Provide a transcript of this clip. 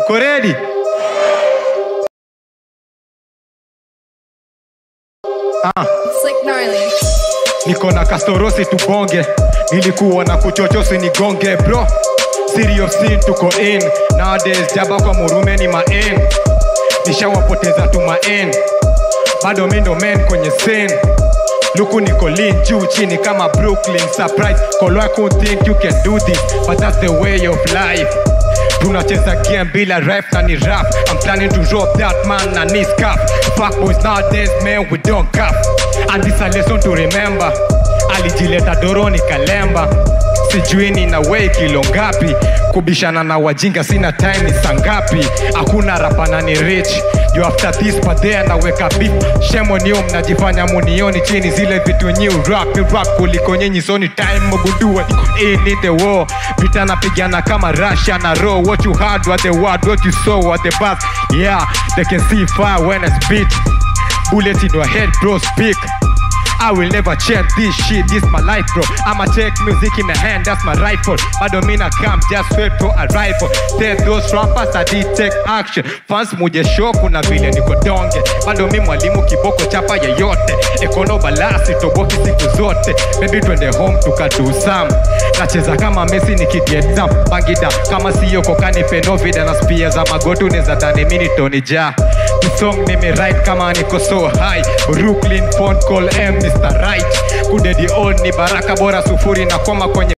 uko ready ah. Slick gnarly. niko na kastorosi tubonge nilikuwa na kuchochosi nigonge bro serious scene tuko in nowadays jaba kwa murume ni main nishawapoteza tumain bado mindo men kwenye scene luku niko lean juu chini kama brooklyn surprise kolo I could think you can do this but that's the way of life tunacheza game bila ref na ni rap i'm planning to rob that man na ni scarf fuck boys nowadays man we don't cap and this a lesson to remember alijileta doroni kalemba sijui nina wei kilo ngapi kubishana na wajinga sina time ni sangapi hakuna rapana ni rich you after this but there naweka beef shemonio mnajifanya munioni chini zile vitu new rap ni rap kuliko nyinyi soni time mugundue in in the war vita napigana kama russia na raw what you had what the word what you saw what the past yeah they can see fire when I spit bullet in your head bro speak I will never change this shit, this my life bro I'ma take music in the hand, that's my rifle Bado mina come, just wait for arrival Tell those rappers I did take action Fans muje show kuna vile niko donge Bado mi mwalimu kiboko chapa yeyote Ekono balasi toboki siku zote Baby twende home tukadu some Nacheza kama Messi nikiget up Bangida kama siyo kokani penovida Na spia za magotu neza dhani mini Tony Ja The song nimewrite kama niko so high Brooklyn phone call M Mr. Right Kudedi on ni baraka bora sufuri na koma kwenye